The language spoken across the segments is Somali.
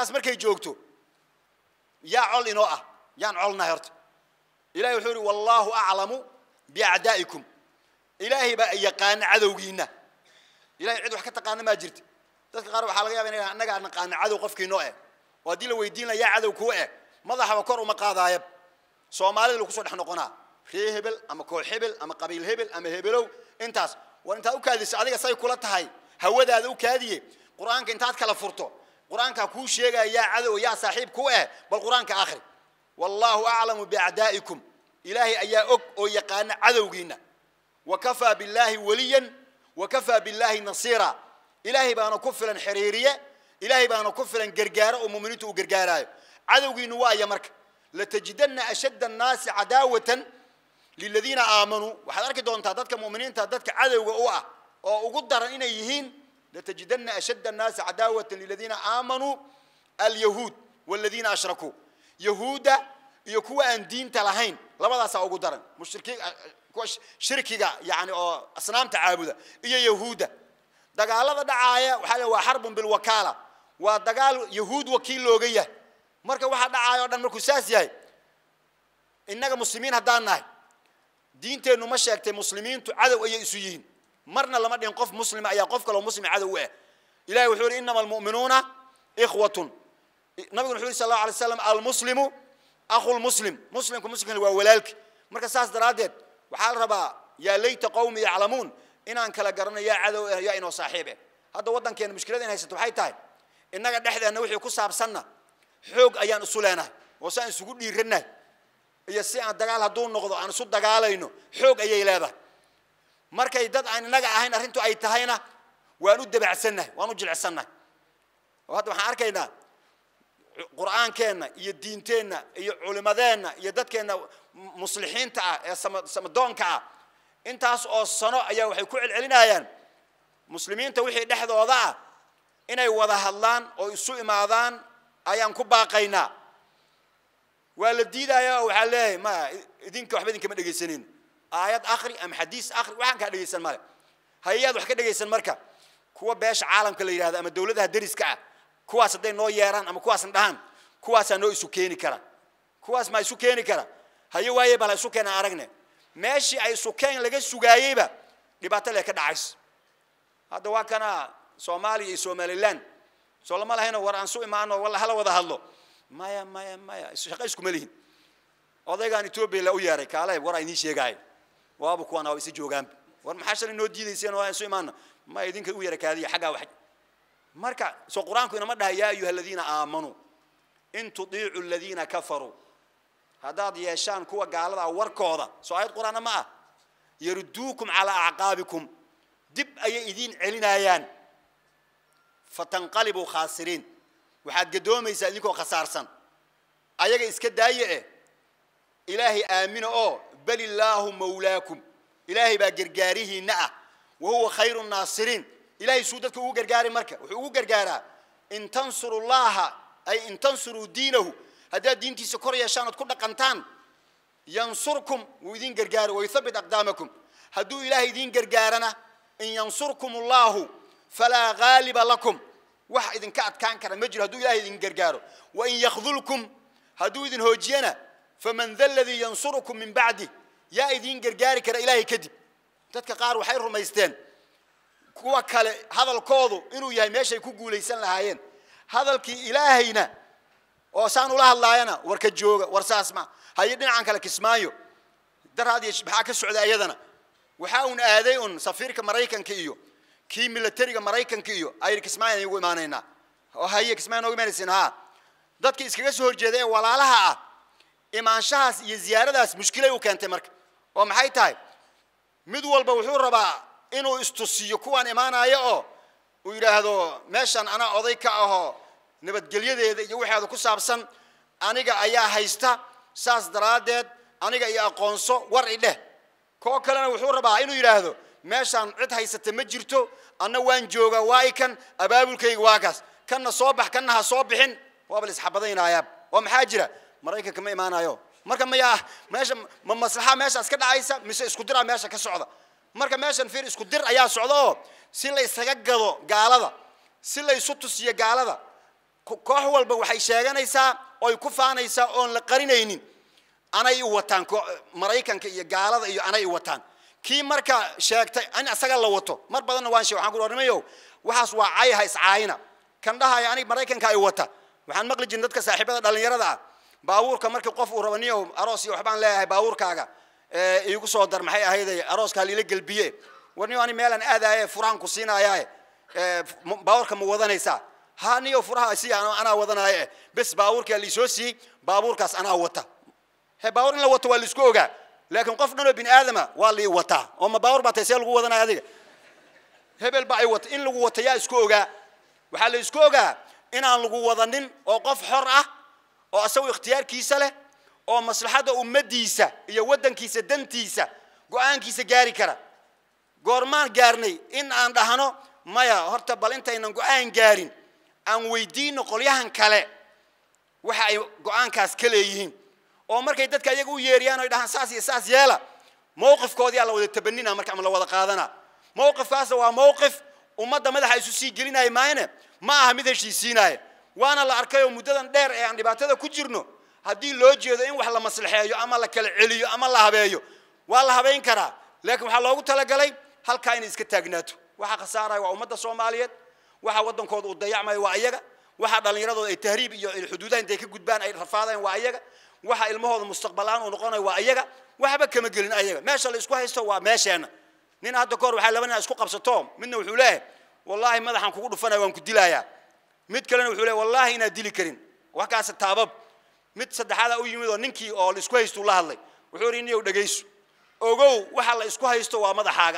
xaaladaas markay joogto yaa col inoo ah yaan colnahay horta ilahay wuxuu yihi wallaahu aclamu biacdaa'ikum ilaahay baa yaqaana cadowgiinna ilahay cid wax ka taqaana maa jirta dadka qaar waxaa laga yaba inay annagaa naqaana cadow qofkiinoo eh oo haddii la weydiin laha yaa cadow kuu eh madaxaba kor uma qaadaayab soomaalida lagu soo dhex noqonaa ree hebel ama koox hebel ama qabiil hebel ama hebelow intaas war intaad u kaadiso adiga say kula tahay hawadaada u kaadiye qur-aanka intaad kala furto qur-aankaa kuu sheegaya yaa cadow yaa saaxiib ku eh bal qur-aanka akhri wallaahu aclamu biacdaa'ikum ilaahay ayaa og oo yaqaana cadowgiinna wakafaa billaahi waliyan wakafaa billaahi nasiira ilaahay baana ku filan xiriiriye ilaahay baana ku filan gargaaro oo muminiintu uu gargaaraayo cadowgiinu waaya marka latajidanna ashadda annaasi cadaawatan liladiina aamanuu waxaad arki doontaa dadka muminiinta dadka cadowga u ah oo ugu daran inay yihiin latajidanna ashadda annaasi cadaawatan liladiina aamanuu alyahuud waladiina ashrakuu yahuudda iyo kuwa aan diinta lahayn labadaasaa ugu daran mushriki kuwa shirkiga yani oo asnaamta caabuda iyo yahuudda dagaalada dhacaaya waxaa le waa xarbun bilwakaala waa dagaal yahuud wakiil looga yahay marka waxaa dhacaaya o dhan markuu saas yahay innaga muslimiin haddaan nahay diinteennu ma sheegtay muslimiintu cadow ayay isu yihiin marna lama dhihin qof muslima ayaa qof kaloo muslim cadow u ah ilahi wuxuu yihi inama almu'minuuna ikhwatun nabiguna wuxuu yihi sal allahu alay slam almuslimu akhu lmuslim muslimku muslimkan waa walaalki marka saas daraaddeed waxaa la rabaa yaa layta qawmi yaclamuun inaan kala garano yaa cadow ah yaa inoo saaxiib ah hadda waddankeena mushkilada in haysato waxay tahay innaga dhexdeenna wixii ku saabsanna xoog ayaan isu leenahay oo si aan isugu dhiirannahay iyo si aan dagaal hadduu noqdo aan isu dagaalayno xoog ayay leedahay markay dad aan innaga ahayn arrintu ay tahayna waan u dabacsannahay waan u jilicsannahay oo hadda waxaan arkaynaa qur'aankeenna iyo diinteenna iyo culimadeenna iyo dadkeenna muslixiinta ah ee samadoonka ah intaas oo sano ayaa waxay ku celcelinayaan muslimiinta wixii dhexdooda ah inay wada hadlaan oo isu imaadaan ayaan ku baaqaynaa waa la diidaya oo waxaa leeyahay ma idinka waxba idinkama dhegaysanin aayad akri ama xadiis akri waxaan kaa dhegaysan male hayayaad wax ka dhegaysan marka kuwa beesha caalamka la yidhahdo ama dowladaha deriska ah kuwaas hadday noo yeeraan ama kuwaasna dhahaan kuwaasaa noo isu keeni kara kuwaas maa isu keeni kara haye waaye bala isu keenaan aragne meeshii ay isu keen laga sugaayeyba dhibaato lee ka dhacayso hadda waa kana soomaaliya iyo somaliland soo lama lahayno war aan su imaano walla hala wada hadlo maya maya maya shaqo iskuma lihin odaygaan etoobiya la u yeeray kaale war inii sheegaayo waaba kuwaan waa isa joogaan war maxaa shalay noo diidayseen oo aan isu imaano ma idinka u yara kaadiya xaggaa wax marka soo qur-aanku inama dhaha yaa ayuha aladiina aamanuu in tudiicu aladiina kafaruu haddaad yeeshaan kuwa gaalada warkooda soo ayad qur-aana ma ah yaruduukum calaa acqaabikum dib ayay idiin celinayaan fatanqalibuu khaasiriin waxaad gadoomaysaa idinkoo khasaarsan ayaga iska daaye eh ilaahay aamina oo bal illaahu mawlaakum ilaahay baa gargaarihiinna ah wa huwa khayru nnaasiriin ilahay suu dadka ugu gargaari marka wuxuu ugu gargaaraa in tansuru llaha ay in tansuruu diinahu haddaad diintiisa kor yeeshaan ood ku dhaqantaan yansurkum wuu idin gargaari wayuthabbit aqdaamakum hadduu ilaahay idiin gargaarana in yansurkum allahu falaa gaaliba lakum wax idinka adkaan kara ma jiro hadduu ilahay idin gargaaro wain yakdulkum hadduu idin hoojiyana faman da ladii yansurukum min bacdi yaa idiin gargaari kara ilaahay kadib dadka qaar waxay rumaysteen kuwa kale hadalkoodu inuu yahay meeshay ku guulaysan lahaayeen hadalkii ilaahayna oo saan ula hadlaayana war ka jooga war saas ma haye dhinacan kale kismaayo daraad iyo maxaa ka socda iyadana waxaa uun aaday un safiirka maraykanka iyo kii milatariga maraykanka iyo ayidhi kismaayo igu imaanaynaa oo haye kismaayo noogu imaanaysin haa dadka iskaga soo horjeeda ee walaalaha ah imaanshahaas iyo ziyaaradaas mushkilay u keentay marka oo maxay tahay mid walba wuxuu rabaa inuu istusiyo kuwaan imaanaya oo uu yidhaahdo meeshan anaa oday ka ahoo nabadgelyadeeda iyo waxeeda ku saabsan aniga ayaa haysta saas daraaddeed aniga iyo aqoonso war idheh koo kalena wuxuu rabaa inuu yidhaahdo meeshaan cid haysata ma jirto anna waan joogaa waa i kan abaabulkayga waa kaas kanna soo bax kanna ha soo bixin waaba la isxabadaynayaa oo maxaa jira maraykanka ma imaanayo marka maya meesha ma maslaxa meeshaas ka dhacaysa mise isku diraa meesha ka socda marka meeshan fiir isku dir ayaa socda oo si la isaga gado gaalada si la isu tusiyo gaalada ko- koox walba waxay sheeganaysaa oy ku faanaysaa oon la qarinaynin anay u wataan ko- maraykanka iyo gaalada iyo anay u wataan kii marka sheegtay in asaga la wato mar badanna waan sheeg waxaan ku ornimayo waxaas waa cayha iscaayina kan dhahaya anig maraykanka ay wata waxaan maqli jirin dadka saaxiibada dhallinyarada ah baabuurka markii qof uu rabo niyow aroos iyo waxbaan leeyahay baabuurkaaga ee, iigu soo dar maxay ahayday arooska haliila gelbiye war niyo ani meelaan aadaaye furahan ku siinayaaye ee, f- m- baabuurka ma wadanaysaa ha niyo furaha si anaa wadanaaye bes baabuurkaa liisoo siiyey baabuurkaas anaa wata he baawur in la wato waa laisku ogaa laakiin qof dhan oo bini aadama waa lii wataa oo ma baawur baa tahay see lagu wadanaya adiga hebel ba ay wata in lagu wata yaa isku ogaa waxaa la isku ogaa inaan lagu wadanin oo qof xor ah oo asagu ikhtiyaarkiisa leh oo maslaxadda ummadiisa iyo waddankiisa dantiisa go-aankiisa gaari kara goormaan gaarnay in aan dhahno maya horta bal intaynan go-aan gaarin aan weydiino qolyahan kale waxa ay go-aankaas ka leeyihiin oo markay dadka iyaga u yeeriyaan oy dhahaan saas iyo saas yeela mowqifkoodiyaa la wada tabanina marka ama la wada qaadana mowqifkaasna waa mowqif ummadda madaxa isu sii gelinaya maayne ma aha mid heshiisiinaya waana la arkay oo muddadan dheer ee aan dhibaatada ku jirno haddii loo jeedo in wax la maslaxeeyo ama la kala celiyo ama la habeeyo waa la habayn karaa laakiin waxaa loogu talagalay halkaa inay iska taagnaato waxa khasaaraya waa ummadda soomaaliyeed waxa waddankooda uu dayacmayo waa iyaga waxa dhallinyaradooda ay tahriib iyo xuduudaha intay ka gudbaan ay rafaadeen waa iyaga waxa ilmahooda mustaqbalaan uu noqonayo waa iyaga waxba kama gelin ayaga meesha la isku haysto waa meesheenna nin hadda kahor waxaa laba nin isku qabsato midna wuxuu leeyahay wallaahi madaxaan kugu dhufanaya waan ku dilayaa mid kalena wuxuu leeyahay wallaahi inaad dili karin wax kaas taabab mid saddexaada u yimid oo ninkii oo la isku haysto la hadlay wuxuu yidhi niyow dhegayso ogow waxa la isku haysto waa madaxaaga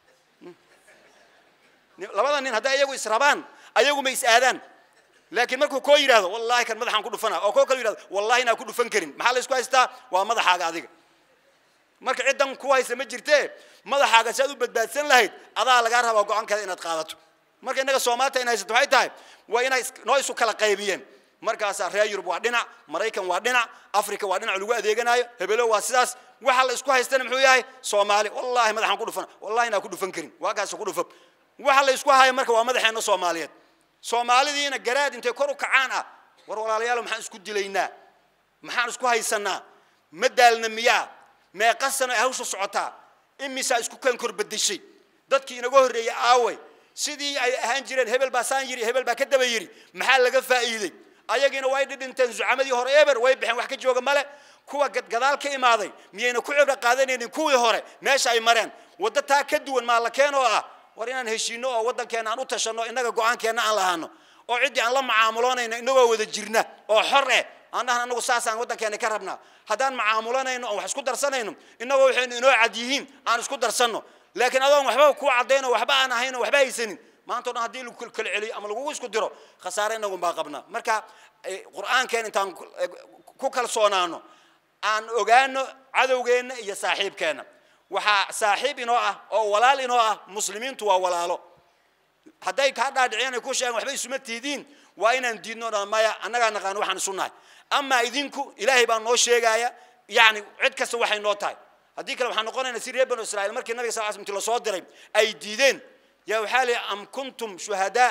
labada nin hadday iyagu israbaan ayagu ma is aadaan laakiin markuu koo yidhaahdo wallaahi kan madaxaan ku dhufana oo koo kale yidhahdo wallaahi inaan ku dhufan karin maxaa la isku haystaa waa madaxaaga adiga marka ciddan ku haysa ma jirtee madaxaaga si aad u badbaadsan lahayd adaa lagaa rabaa go-aankeeda inaad qaadato marka innaga soomaalita in haysato waxay tahay waa inay is- noo isu kala qaybiyeen markaasaa reer yurub waa dhinac maraykan waa dhinac africa waa dhinac lagu adeeganayo hebelo waa sidaas waxa la isku haystana muxuu yahay soomaali wallaahi madaxaan ku dhufan wallahi inaan ku dhufan karin waa kaas ku dhufan waxa la isku haya marka waa madaxeenna soomaaliyeed soomaalidiina garaad intay kor u kacaan ah war walaalayaal maxaan isku dilaynaa maxaan isku haysanaa ma daalna miyaa meeqa sano ay hawsha socotaa imisaa isku kan kor bedeshay dadkii inaga horreeyey aaway sidii ay ahaan jireen hebel baa saan yiri hebel baa ka daba yiri maxaa laga faa'iiday ayagiina way dhidhinteen zucamadii hore eber way baxeen wax ka jooga male kuwa gad- gadaal ka imaaday miyayna ku cibro qaadanaynin kuwii hore meesha ay mareen waddo taa ka duwan maa la keen oo ah war inaan heshiino oo waddankeena aan u tashanno innaga go-aankeenna aan lahaano oo ciddii aan la macaamuloonayno innagoo wada jirna oo xor eh aan dhahan annagu saasaan waddankeena ka rabnaa haddaan macaamulanayno oon wax isku darsanayno innagoo waxaynu inoo cad yihiin aan isku darsanno laakiin adoon waxba kuu caddayno waxba aan ahayn oo waxba haysanin maanta o dhan haddii lagu kala kala celiyo ama lagugu isku diro khasaare innagun baa qabnaa marka eh, qur'aankeen intaan ku- eh, ku kalsoonaano aan ogaano cadowgeenna iyo saaxiibkeenna waxaa saaxiib inoo ah oo walaal inoo ah muslimiintu waa walaalo hadday kaa dhaadhiciyaan ay ku sheegaan waxba isuma tiidiin waa inaan diidno dhan maya annagaa naqaano waxaan isu nahay amaa idinku ilaahay baa noo sheegaya yacni cid kasta waxay noo tahay haddii kale waxaan noqonaynaa si reer banu israa'iil markii nabiga sal slam inti lasoo diray ay diideen yaa waxaa lihi am kuntum shuhadaa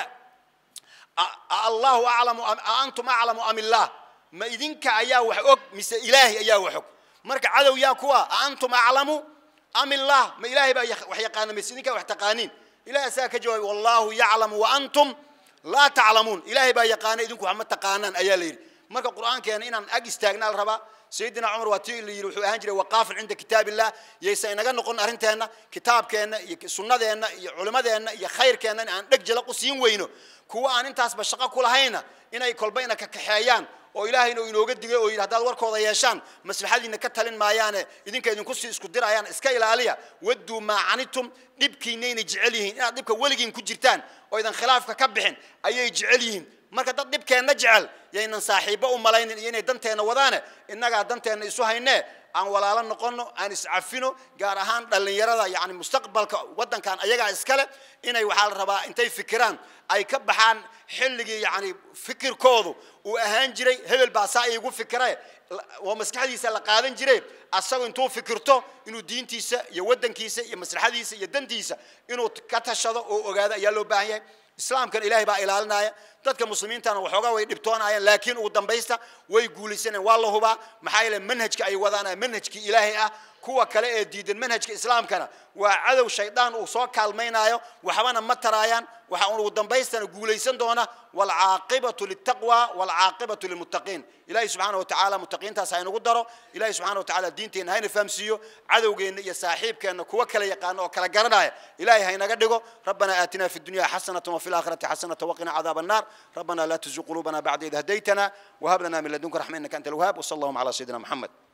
a- a- allahu aclamu am- a antum aclamu am illah ma idinka ayaa wax og mise ilaahay ayaa wax og marka cadow yaa kuwa a antum aclamu am illah ma ilaahay baa yaq- wax yaqaana mise idinkaa wax taqaaniin ilahay asaga ka jawaabay wallahu yaclamu wa antum laa taclamuun ilaahay baa yaqaana idinku wax ma taqaanaan ayaa la yidhi marka qur'aankeena inaan ag istaagnaa la rabaa sayidina cumar waa tii la yidhi wuxuu ahaan jiray waqaafan cinda kitaab illah yaysa inaga noqon arrinteenna kitaabkeenna iyo sunnadeenna iyo culimmadeenna iyo khayrkeenna in aan dheg jalaq u siin weyno kuwa aan intaasba shaqo ku lahayna inay kolba ina kakaxeeyaan oo ilaahayna uu inooga digay oo yidhi haddaad warkooda yeeshaan maslaxadiina ka talin maayaane idinka idinku sii isku dirayaan iska ilaaliya wadduu maa canitum dhibkiinayna jecel yihiin inaad dhibka weligiin ku jirtaan oo idan khilaafka ka bixin ayay jecel yihiin marka dad dhibkeenna jecel yaynan saaxiibbo u malaynin iyo inay danteenna wadaane innagaa danteenna isu haynee aan walaalo noqonno aan iscafino gaar ahaan dhallinyarada yani mustaqbalka waddankan ayagaa iskale inay waxaa la rabaa intay fikiraan ay ka baxaan xilligii yani fikirkoodu uu ahaan jiray hebel baa saa iigu fikire oo maskaxdiisa la qaadan jiray asagu intuu fikirto inuu diintiisa iyo waddankiisa iyo maslaxadiisa iyo dantiisa inuu ka tashado oo ogaado ayaa loo baahan yahay islaamkan ilaahay baa ilaalinaya dadka muslimiintana waxoogaa way dhibtoonayaan laakiin ugu dambaysta way guulaysanayaan waa la hubaa maxaa yeele manhajka ay wadaana manhajkii ilaahay ah kuwa kale ee diidan manhajka islaamkana waa cadow shaydaan uu soo kaalmaynayo waxbana ma taraayaan waxa ugu dambaystana guulaysan doona waalcaaqibatu liltaqwa waalcaaqibatu lilmuttaqiin ilaahay subxaana watacaala muttaqiintaas ha inagu daro ilaahay subxaana watacaala diinteenna hayna fahamsiiyo cadowgeenna iyo saaxiibkeenna kuwa kala yaqaana oo kala garanaya ilaahay haynaga dhigo rabbana aatina fi dunya xasanata wafi laakhirati xasanata waqina cadaaba النار ربنا لا تزغ قلوبنا بعد إذ هديتنا وهب لنا من لدنك رحمة إنك أنت الوهاب وصلى اللهم على سيدنا محمد